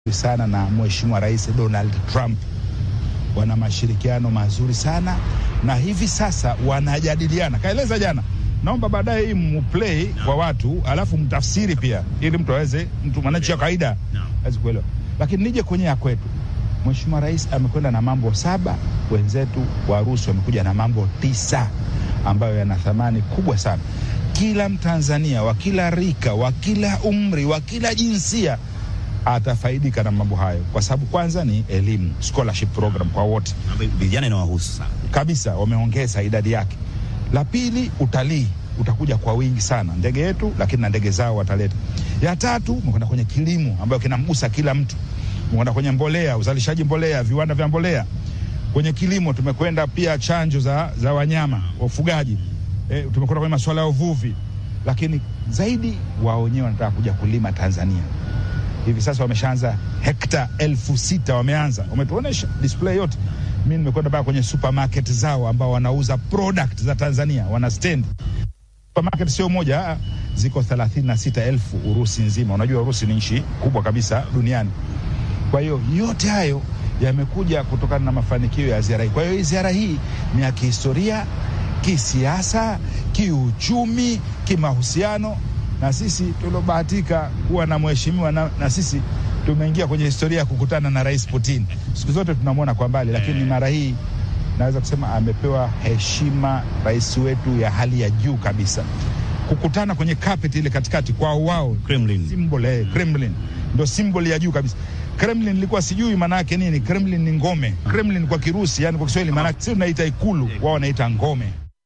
sana na Mheshimiwa Rais Donald Trump, wana mashirikiano mazuri sana na hivi sasa wanajadiliana. Kaeleza jana, naomba baadaye hii mplay kwa watu, alafu mtafsiri pia, ili mtu aweze, mtu mwananchi wa kawaida aweze kuelewa. Lakini nije kwenye ya kwetu, Mheshimiwa Rais amekwenda na mambo saba, wenzetu Warusi wamekuja na mambo tisa ambayo yana thamani kubwa sana. Kila Mtanzania wa kila rika, wa kila umri, wa kila jinsia atafaidika na mambo hayo, kwa sababu kwanza ni elimu, scholarship program kwa wote vijana inawahusu sana kabisa, wameongeza idadi yake. La pili, utalii utakuja kwa wingi sana, ndege yetu, lakini na ndege zao wataleta. Ya tatu, umekwenda kwenye kilimo ambayo kinamgusa kila mtu, umekwenda kwenye mbolea, uzalishaji mbolea, viwanda vya mbolea. Kwenye kilimo tumekwenda pia chanjo za, za wanyama, wafugaji e, tumekwenda kwenye masuala ya uvuvi, lakini zaidi wao wenyewe wanataka kuja kulima Tanzania hivi sasa wameshaanza hekta elfu sita wameanza, wametuonesha display yote. Mi nimekwenda mpaka kwenye supermarket zao ambao wanauza product za Tanzania, wana stand supermarket sio moja, ziko thelathini na sita elfu Urusi nzima. Unajua Urusi ni nchi kubwa kabisa duniani. Kwa hiyo yote hayo yamekuja kutokana na mafanikio ya ziara hii. Kwa hiyo hii ziara hii ni ya kihistoria, kisiasa, kiuchumi, kimahusiano na sisi tuliobahatika kuwa na mheshimiwa na, na sisi tumeingia kwenye historia ya kukutana na Rais Putin. Siku zote tunamwona kwa mbali, lakini mara hii naweza kusema amepewa heshima rais wetu ya hali ya juu kabisa. Kukutana kwenye carpet ile katikati kwa wao Kremlin. symbol, eh, Kremlin ndo symbol ya juu kabisa. Kremlin nilikuwa sijui maana yake nini. Kremlin ni ngome. Kremlin kwa Kirusi, yani kwa Kiswahili maana yake sisi tunaita ikulu, wao wanaita ngome.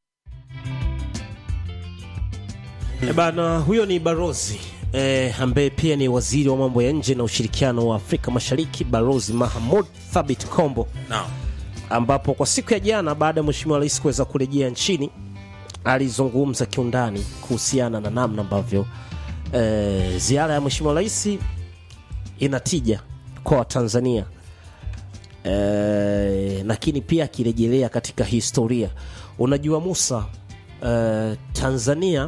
E bana, huyo ni barozi e, ambaye pia ni waziri wa mambo ya nje na ushirikiano wa Afrika Mashariki, Barozi Mahamud Thabit Kombo, Naam. ambapo kwa siku ya jana baada ya mheshimiwa rais kuweza kurejea nchini alizungumza kiundani kuhusiana na namna ambavyo e, ziara ya mheshimiwa rais ina tija kwa Watanzania e, lakini pia akirejelea katika historia. Unajua Musa, e, Tanzania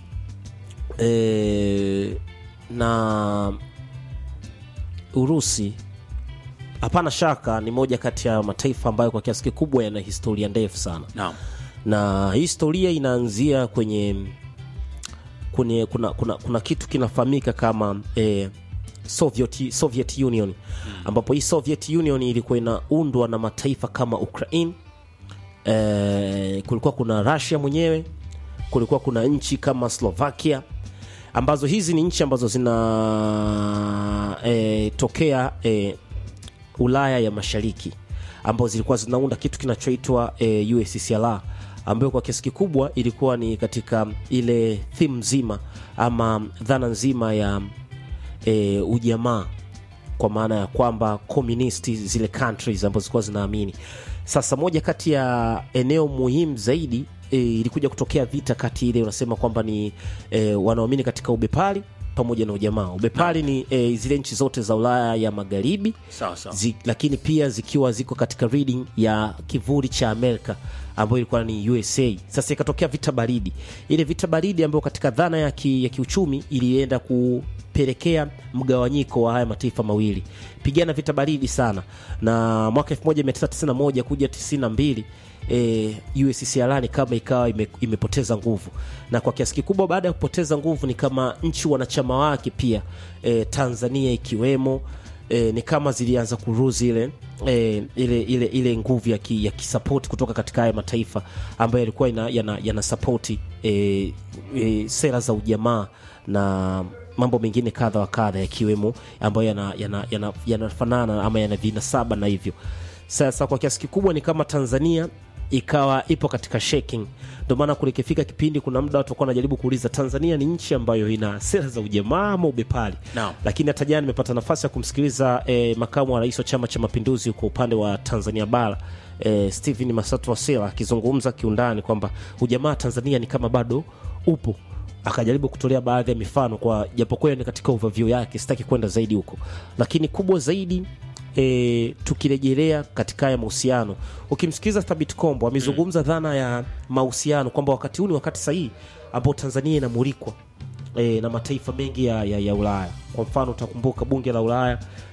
e, na Urusi hapana shaka ni moja kati ya mataifa ambayo kwa kiasi kikubwa yana historia ndefu sana Naam. na hii historia inaanzia kwenye kwenye kuna, kuna, kuna kitu kinafahamika kama eh, Soviet, Soviet Union ambapo hii Soviet Union ilikuwa inaundwa na mataifa kama Ukraine eh, kulikuwa kuna Russia mwenyewe kulikuwa kuna nchi kama Slovakia ambazo hizi ni nchi ambazo zina eh, tokea eh, Ulaya ya Mashariki ambazo zilikuwa zinaunda kitu kinachoitwa eh, USSR ambayo kwa kiasi kikubwa ilikuwa ni katika ile theme nzima ama dhana nzima ya e, ujamaa kwa maana ya kwamba communist zile countries ambazo zilikuwa zinaamini sasa moja kati ya eneo muhimu zaidi e, ilikuja kutokea vita kati ile unasema kwamba ni e, wanaoamini katika ubepari pamoja na ujamaa ubepari ni e, zile nchi zote za ulaya ya magharibi Sawa sawa. zi, lakini pia zikiwa ziko katika reading ya kivuli cha Amerika ambayo ilikuwa ni USA. Sasa ikatokea vita baridi, ile vita baridi ambayo katika dhana ya, ki, ya kiuchumi ilienda kupelekea mgawanyiko wa haya mataifa mawili, pigana vita baridi sana, na mwaka 1991 kuja 92 e, USSR ni kama ikawa ime, imepoteza nguvu, na kwa kiasi kikubwa baada ya kupoteza nguvu ni kama nchi wanachama wake pia e, Tanzania ikiwemo e, ni kama zilianza kuruzi ile e, ile ile ile nguvu ya, ki, ya kisapoti kutoka katika haya mataifa ambayo yalikuwa yana, yana, yana sapoti e, e, sera za ujamaa na mambo mengine kadha wa kadha yakiwemo ambayo yanafanana yana, yana, yana ama yana vinasaba na hivyo sasa kwa kiasi kikubwa ni kama tanzania ikawa ipo katika shaking ndio maana kulikifika kipindi kuna muda watu walikuwa wanajaribu kuuliza tanzania ni nchi ambayo ina sera za ujamaa ama ubepari Naam. lakini hata jana nimepata nafasi ya kumsikiliza eh, makamu wa rais wa chama cha mapinduzi kwa upande wa tanzania bara eh, stephen masatu wasela akizungumza kiundani kwamba ujamaa tanzania ni kama bado upo akajaribu kutolea baadhi ya mifano kwa japokuwa ni katika overview yake sitaki kwenda zaidi huko lakini kubwa zaidi e, tukirejelea katika haya mahusiano ukimsikiliza thabit kombo amezungumza dhana ya mahusiano kwamba wakati huu ni wakati sahihi ambao tanzania inamulikwa e, na mataifa mengi ya, ya, ya ulaya kwa mfano utakumbuka bunge la ulaya